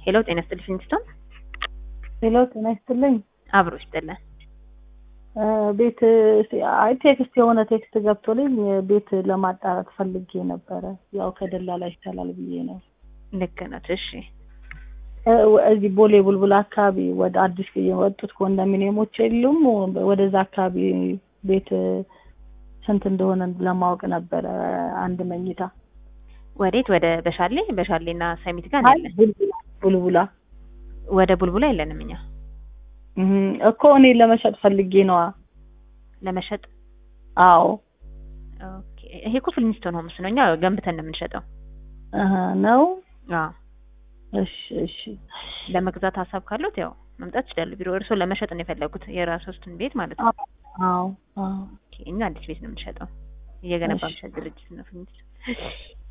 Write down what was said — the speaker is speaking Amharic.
ሄሎ ጤና ይስጥልኝ ፊንስቶን ሄሎ ጤና ይስጥልኝ። አብሮ ይስጥልን። እ ቤት አይ ቴክስት የሆነ ቴክስት ገብቶልኝ ቤት ለማጣራት ፈልጌ ነበረ። ያው ከደላላ ይቻላል ብዬ ነው። ልክ ነት። እሺ እ እዚህ ቦሌ ቡልቡል አካባቢ ወደ አዲስ የወጡት ኮንዶሚኒየሞች የሉም? ወደዛ አካባቢ ቤት ስንት እንደሆነ ለማወቅ ነበረ። አንድ መኝታ ወዴት? ወደ በሻሌ በሻሌና ሰሚት ጋር አይ ያለን። ቡልቡላ ቡልቡላ ወደ ቡልቡላ የለንም እኛ እህ እኮ እኔ ለመሸጥ ፈልጌ ነዋ። ለመሸጥ። አዎ ኦኬ ይሄ እኮ ፊልሚስቶን ሆምስ ነው። እኛ ገንብተን ነው የምንሸጠው። እህ ነው። አዎ እሺ እሺ ለመግዛት ሀሳብ ካሉት ያው መምጣት ይችላሉ። ቢሮ እርስዎ ለመሸጥ ነው የፈለጉት የራስዎትን ቤት ማለት ነው። አዎ አዎ ኦኬ እኛ አዲስ ቤት ነው የምንሸጠው። እየገነባ እሺ። የሚሸጥ ድርጅት ነው ፊልሚስቶን።